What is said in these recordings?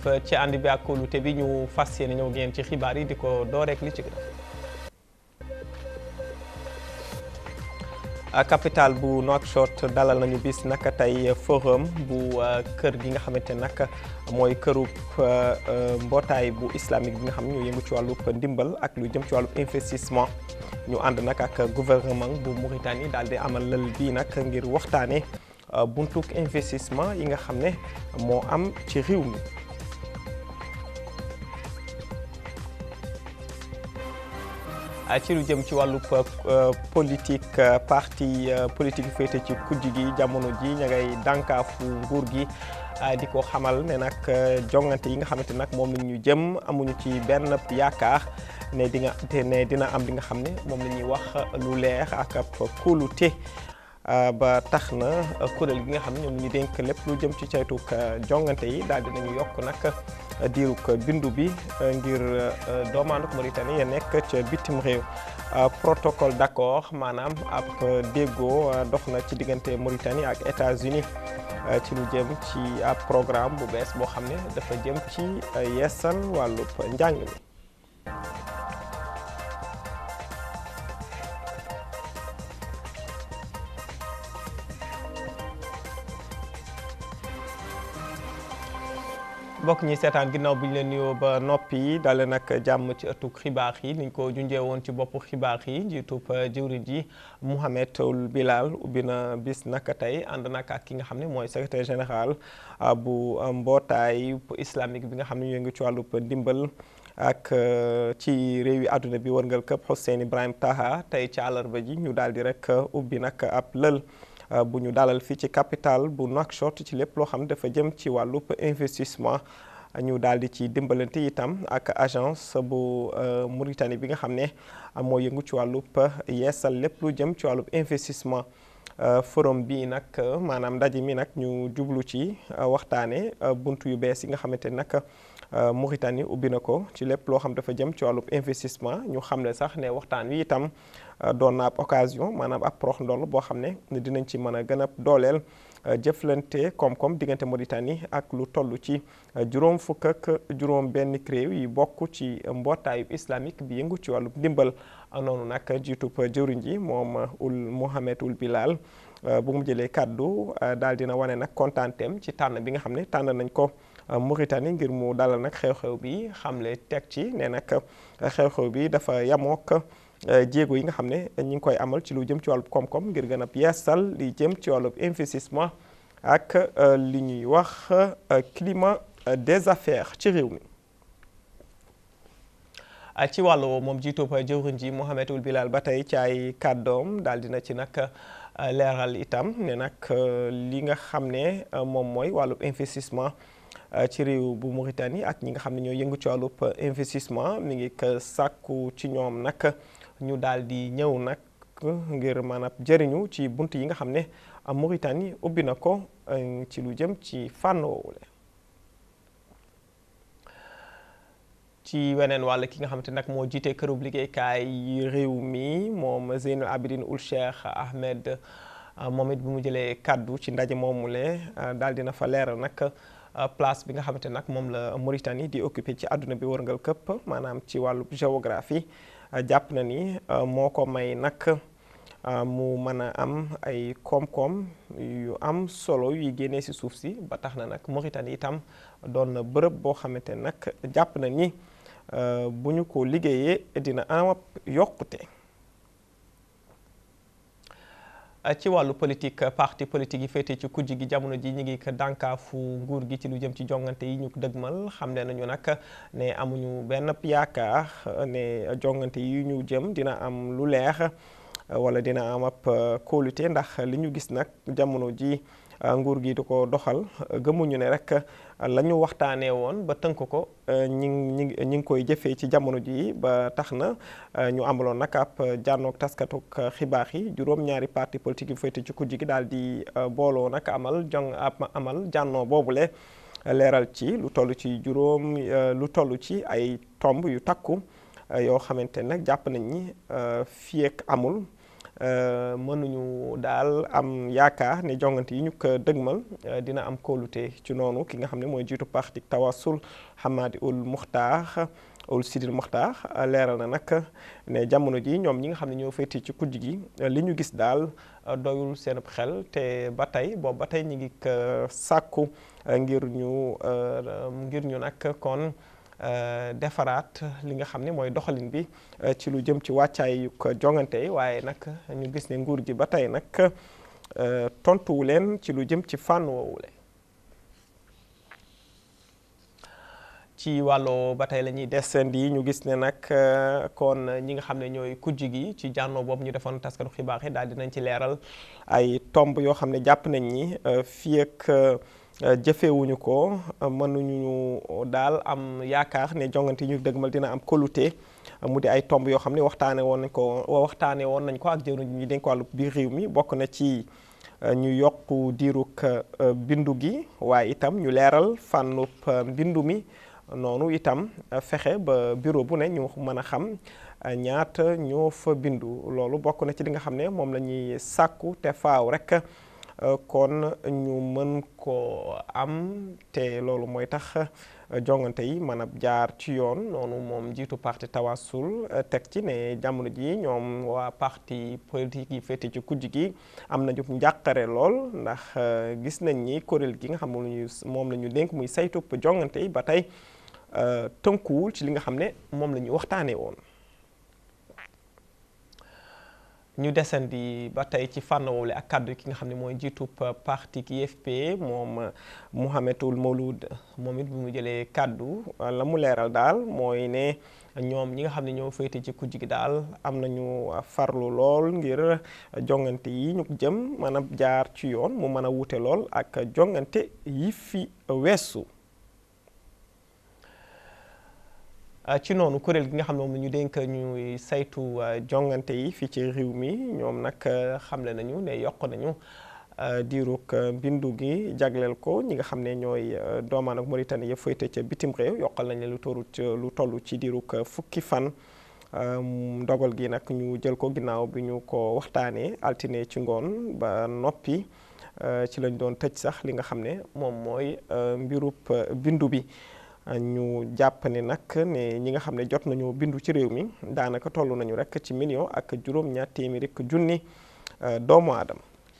ci ànd bi ak kóolute bi ñu fas yéene ñëw ngeen ci xibaar yi di ko door rek li ci gën capital bu Nouakchott dalal nañu bis naka tey forum bu kër gi nga xamante nag mooy kërub mbootaay bu islamique bi nga xam ne ñu yëngu ci wàllub ndimbal ak lu jëm ci wàllub investissement ñu ànd nag ak gouvernement bu Mauritanie daal di amal lël bii nag ngir waxtaane buntuk investissement yi nga xam ne moo am ci réew mi ci lu jëm ci wàllub politique parti politique yu féete ci kujj gi jamono ji ña ngay dànkaafu nguur gi di ko xamal ne nag jongante yi nga xamante nag moom la ñu jëm amuñu ci benn yaakaar ne di nga te ne dina am li nga xam ne moom la ñuy wax lu leer ak ab kóolute ba tax na kuréel gi nga xam ne ñoom ñu dénk lépp lu jëm ci caytuk jongante yi daal dinañu yokk nag diiruk bindu bi ngir doomaanuk Mauritanie ya nekk ca bitim réew protocole d'accord maanaam ab déggoo dox na ci diggante Mauritanie ak États-Unis ci lu jëm ci ab programme bu bees boo xam ne dafa jëm ci yeesal wàllub njàng mi mbokk ñi seetaan ginnaaw bi ñu leen nuyoo ba noppi dale nag jàmm ci ëttug xibaar yi niñ ko junjee woon ci boppu xibaar yi njiitub jëwriñ ji Mouhamed Ould Bilal ubbi na bis naka tey ànd nag ak ki nga xam ne mooy secrétaire général bu mbootaay islamique bi nga xam ne ñu ngi ci wàllub ndimbal ak ci réew yi àdduna bi wërngal këpp Hussein Ibrahim Taha tey ci àllarba ji ñu daal di rek ubbi nag ab lël bu ñu dalal fii ci capital bu Nouakchott ci lépp loo xam ne dafa jëm ci wàllub investissement ñu daal di ci dimbalante itam ak agence bu Mauritanie bi nga xam ne moo yëngu ci wàllub yeesal lépp lu jëm ci wàllub investissement forum bi nag maanaam ndaje mi nag ñu jublu ci waxtaane buntu yu bees yi nga xamante ni nag Mauritanie ubbi na ko ci lépp loo xam dafa jëm ci wàllub investissement ñu xam ne sax ne waxtaan wi itam doon na ab occasion maanaam ab prox ndoll boo xam ne dinañ ci mën a gën a dooleel jëflante koom-koom diggante Mauritanie ak lu toll ci juróom fukk ak juróom benn réew yi bokk ci mbootaayu islamique bi yëngu ci wàllu ndimbal noonu nag jiitub jëwriñ ji moom ul Mouhamed Ould Bilal bu mu jëlee kàddu daal dina wane nag kontaanteem ci tànn bi nga xam ne tànn nañ ko Mauritanie ngir mu dalal nag xew-xew bi xamle teg ci ne nag xew-xew bi dafa yamook jéego yi nga xam ne ñi ngi koy amal ci lu jëm ci wàllub koom-koom ngir gën a yeesal li jëm ci wàllub investissement ak li ñuy wax climat des affaires ci réew mi ci wàllu moom jiitub jëwriñ ji Mouhamed Ould Bilal ba tey ci ay kàddoom daal dina ci nag leeral itam ne nag li nga xam ne moom mooy wàllub investissement ci réew bu Mauritanie ak ñi nga xam ne ñoo yëngu ci wàllub investissement mi ngi ko sàkku ci ñoom nag ñu daal di ñëw nag ngir maanaam jëriñu ci bunt yi nga xam ne Mauritanie ubbi na ko ci lu jëm ci fànn woowule ci weneen wàll ki nga xamante nag moo jiite kërub liggéeykaay réew mi moom Zeynul Abidine Ould Cheikh Ahmed moom it bi mu jëlee kàddu ci ndaje moomule daal dina fa leeral nag place bi nga xamante nag moom la Mauritanie di occupé ci àdduna bi wërngal këpp maanaam ci wàllu géographie jàpp na ni moo ko may nag mu mën a am ay koom-koom yu am solo yuy génnee ci suuf si ba tax na nag Mauritanie itam doon na bërëb boo xamante nag jàpp na ni bu ñu ko liggéeyee dina am yokkute ci wàllu politique parti politique yi féete ci kujj gi jamono ji ñu ngi ko dànkaafu nguur gi ci lu jëm ci jongante yi ñu ko dëgmal xam ne nañu nag ne amuñu benn yaakaar ne jongante yi ñu jëm dina am lu leer wala dina am ab kóolute ndax li ñu gis nag jamono ji nguur gi di ko doxal gëmuñu ne rek la ñu waxtaanee woon ba tënk ko ñi ngi ñi ngi koy jëfee ci jamono ji ba tax na ñu amaloon nag ab jànnoog taskatuk xibaar yi juróom-ñaari parti politique yu féete ci kujj gi daal di booloo nag amal jong amal jànnoo boobule leeral ci lu toll ci juróom lu toll ci ay tomb yu takku yoo xamante nag jàpp nañ ni fii ak amul mënuñu daal am yaakaar ne jongante yi ñu ko dëgmal dina am kóolute ci noonu ki nga xam ne mooy jiitu parti Tawasul Hamadi ul Muxtaar ul Sidil Muxtaar leeral na nag ne jamono ji ñoom ñi nga xam ne ñoo féete ci kujj gi li ñu gis daal doyul seen xel te ba tey boobu ba tey ñu ngi sàkku ngir ñu ngir ñu nag kon defaraat li nga xam ne mooy doxalin bi ci lu jëm ci wàccaay ko jongante yi waaye nag ñu gis ne nguur gi ba tey nag tontuwu leen ci lu jëm ci fànn woowule ci wàllu ba tey la ñuy desandi ñu gis ne nag kon ñi nga xam ne ñooy kujj gi ci jànnoo boobu ñu defoon taskatu xibaar yi daal dinañ ci leeral ay tomb yoo xam ne jàpp nañ ni fii ak jëfewuñu ko mënuñu daal am yaakaar ne jongante yi ñu dëgmal dina am kolute mu di ay tomb yoo xam ne waxtaane woon nañ ko waxtaane woon nañ ko ak jëwriñ ñu dénk wàllu biir réew mi bokk na ci ñu yokk diirug bindu gi waaye itam ñu leeral fànnub mbindu mi noonu itam fexe ba bureau bu ne ñu mën a xam ñaata ñoo fa bindu loolu bokk na ci li nga xam ne moom la ñuy sàkku te faaw rek kon ñu mën ko am te loolu mooy tax jongante yi mën a jaar ci yoon noonu moom jiitu parti Tawasul teg ci ne jamono ji ñoom waa parti politique yi féete ci kujj gi am nañu njàqare lool ndax gis nañ ni kuréel gi nga xam ne moom la ñu dénk muy saytu jongante yi ba tey tënkuwul ci li nga xam ne moom la ñu waxtaanee woon. ñu desandi ba tey ci fànn woowule ak kàddu ki nga xam ne mooy jiitub parti IFP moom Mouhamedoul Mawlud moom it bu mu jëlee kàddu la mu leeral daal mooy ne ñoom ñi nga xam ne ñoo féete ci kujj gi daal am nañu farlu lool ngir jongante yi ñu jëm mën a jaar ci yoon mu mën a wute lool ak jongante yi fi weesu. ci noonu kuréel gi nga xam ne moom la ñu dénk ñuy saytu jongante yi fii ci réew mi ñoom nag xamle nañu ne yokk nañu diirug mbindu gi jagleel ko ñi nga xam ne ñooy doomaan ak Mauritanie ya fayte ca bitim réew yokkal nañ lu toru lu toll ci diirug fukki fan ndogal gi nag ñu jël ko ginnaaw bi ñu ko waxtaanee altine ci ngoon ba noppi ci lañ doon tëj sax li nga xam ne moom mooy mbirub bindu bi ñu jàpp ne nag ne ñi nga xam ne jot nañu bindu ci réew mi daanaka toll nañu rek ci million ak juróom ñaar téeméeri junni doomu aadama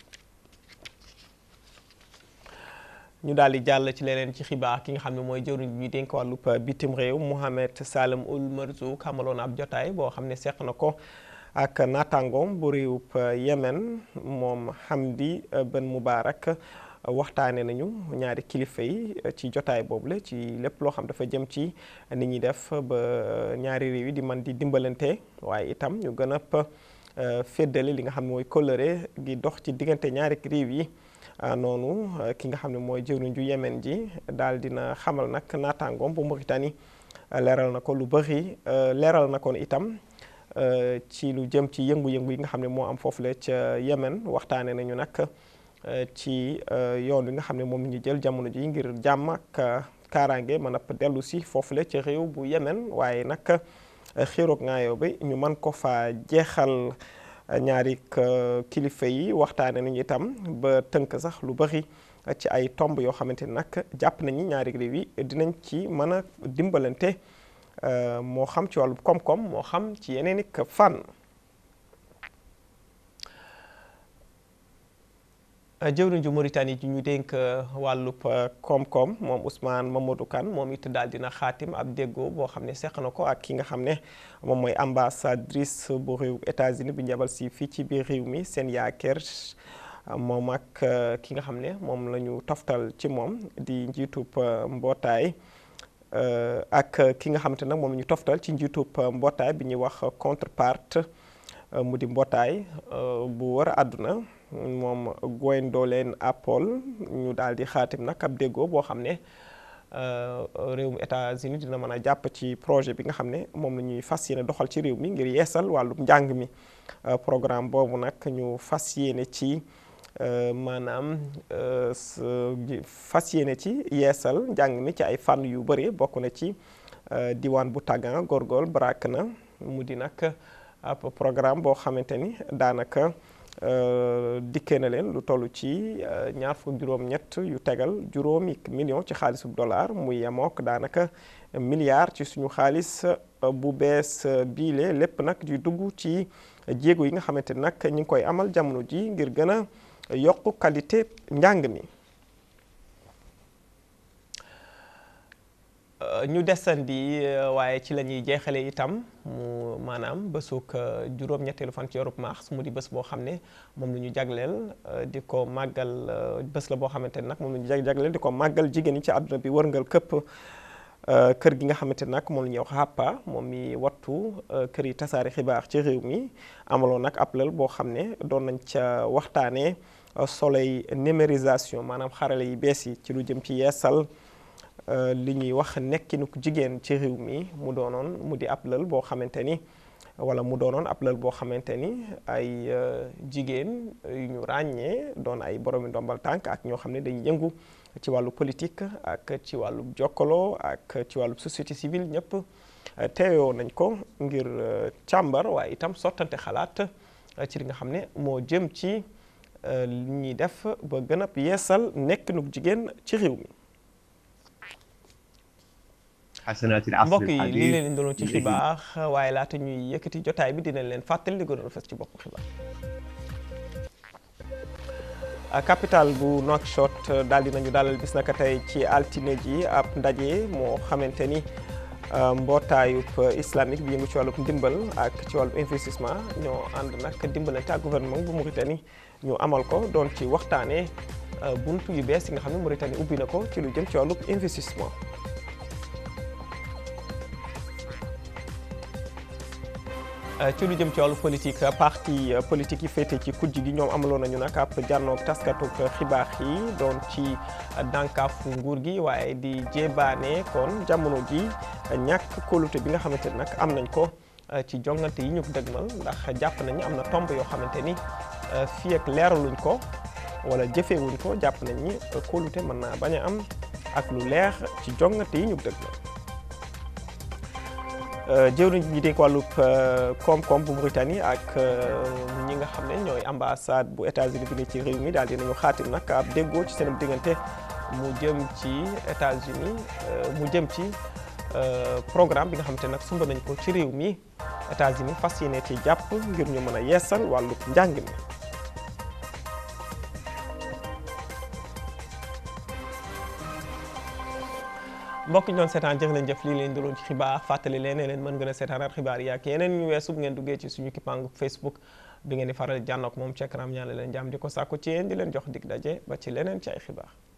ñu daal di jàll ci leneen ci xibaar ki nga xam ne mooy jëwriñ bi dénk wàllub bitim réew Mohamed Salem Ould Marzouq amaloon ab jotaay boo xam ne seq na ko ak naataangoom bu réewub Yemen moom Hamdi Ben Moubarak waxtaane nañu ñaari kilifa yi ci jotaay boobu la ci lépp loo xam dafa jëm ci ni ñuy def ba ñaari réew yi di man di dimbalante waaye itam ñu gën a féddale li nga xam ne mooy kóllëre gi dox ci diggante ñaari réew yi noonu ki nga xam ne mooy jëwriñ ju Yemen ji daal dina xamal nag naataangoom bu Mauritanie leeral na ko lu bëri leeral na ko itam ci lu jëm ci yëngu-yëngu yi nga xam ne moo am foofu la ca Yemen waxtaane nañu nag ci yoon wi nga xam ne moom ñu jël jamono ji ngir jàmm ak kaaraange mën a dellu si foofule ci réew bu Yemen waaye nag xiiroog ngaayoo bi ñu mën ko fa jeexal ñaari kilifa yi waxtaane nañu itam ba tënk sax lu bari ci ay tomb yoo xamante ni nag jàpp nañu ñaari réew yi dinañ ci mën a dimbalante moo xam ci wàllu koom-koom moo xam ci yeneen i fànn. jëwriñ ju Mauritanie ji ñu dénk wàllub koom-koom moom Ousmane Mamadou Kane moom it daal dina xaatim ab déggoo boo xam ne seq na ko ak ki nga xam ne moom mooy ambassadrice bu réew États-Unis bi njabal si fii ci biir réew mi seen yaakeer moom ak ki nga xam ne moom la ñu toftal ci moom di njiitub mbootaay ak ki nga xamante nag moom la ñu toftal ci njiitub mbootaay bi ñuy wax contrepart mu di mbootaay bu war a àdduna moom Gwendolen Apple ñu daal di xaatim nag ab déggoo boo xam ne réewum États-Unis dina mën a jàpp ci projet bi nga xam ne moom la ñuy fas yéene doxal ci réew mi ngir yeesal wàllu njàng mi programme boobu nag ñu fas yéene ci maanaam fas yéene ci yeesal njàng mi ci ay fànn yu bëri bokk na ci diwaan bu tàggan góorgóorl barak na mu di nag ab programme boo xamante ni daanaka dikkee na leen lu toll ci ñaar fukk juróom-ñett yu tegal juróomi million ci xaalisu dollar muy yemook daanaka milliard ci suñu xaalis bu bees biile lépp nag di dugg ci jéego yi nga xamante ni nag ñu ngi koy amal jamono ji ngir gën a yokk qualité njàng mi. ñu desandi waaye ci la ñuy jeexale itam mu maanaam bésuk juróom-ñetteelu fan ci Europe mars mu di bés boo xam ne moom la ñu jagleel di ko màggal bés la boo xamante ne nag moom la ñu jagleel di ko màggal jigéen ñi ci àdduna bi wërngal këpp kër gi nga xamante ne nag moom la ñuy wax HAPA moom mi wattu kër yi tasaare xibaar ci réew mi amaloon nag ab lël boo xam ne doon nañ ca waxtaanee soleil numérisation maanaam xarale yi bees yi ci lu jëm ci yeesal li ñuy wax nekkinu jigéen ci réew mi mu doonoon mu di ab lël boo xamante ni wala mu doonoon ab lël boo xamante ni ay jigéen yu ñu ràññee doon ay boromi ndombal tànk ak ñoo xam ne dañuy yëngu ci wàllu politique ak ci wàllu jokkaloo ak ci wàllu société civile ñëpp teeyoo nañ ko ngir càmbar waaye itam sottante xalaat ci li nga xam ne moo jëm ci li ñuy def ba gën a yeesal nekkinu jigéen ci réew mi. mbokk yi lii leen indiloon ci xibaar waaye laata ñuy yëkkati jotaay bi dinañ leen fàttali li gënoon fës ci bopp xibaar capital bu Nouakchott daal dinañu dalal bis naka tey ci altine ji ab ndaje moo xamante ni mbootaayub islamique bi yëngu ci wàllub ndimbal ak ci wàllub investissement ñoo ànd nag dimbalante ak gouvernement bu Mauritanie ñu amal ko doon ci waxtaanee buntu yu bees yi nga xam ne Mauritanie ubbi na ko ci lu jëm ci wàllub investissement ci lu jëm ci wàllu politique parti politique yi féete ci kujj gi ñoom amaloon nañu nag ab jànnoog taskatu xibaar yi doon ci dànkaafu nguur gi waaye di jébaane kon jamono ji ñàkk kóolute bi nga xamante ni nag am nañ ko ci jongante yi ñu ko dëgmal ndax jàpp nañu am na tomb yoo xamante ni fii ak leeraluñ ko wala jëfeewuñ ko jàpp nañ ni kóolute mën naa bañ a am ak lu leer ci jongante yi ñu ko dëgmal jëwriñ ñi dénk wàllub koom-koom bu Mauritanie ak ñi nga xam ne ñooy ambassade bu États-Unis bi ne ci réew mi daal dinañu xaatim nag ab déggoo ci seen diggante mu jëm ci États-Unis mu jëm ci programme bi nga xam te nag sumb nañ ko ci réew mi États-Unis fas yéene ci jàpp ngir ñu mën a yeesal wàllub njàng mi mbokk ñu doon seetaan jëf leen jëf lii leen doloon ci xibaar fàttali leen ne leen mën ngeen a seetaanaat xibaar yi ak yeneen ñu weesu bu ngeen duggee ci suñu kippaangu Facebook bi ngeen di faral jànnook moom ci écran ñaan leen jàmm di ko sàkku ci yéen di leen jox dig daje ba ci leneen ci ay xibaar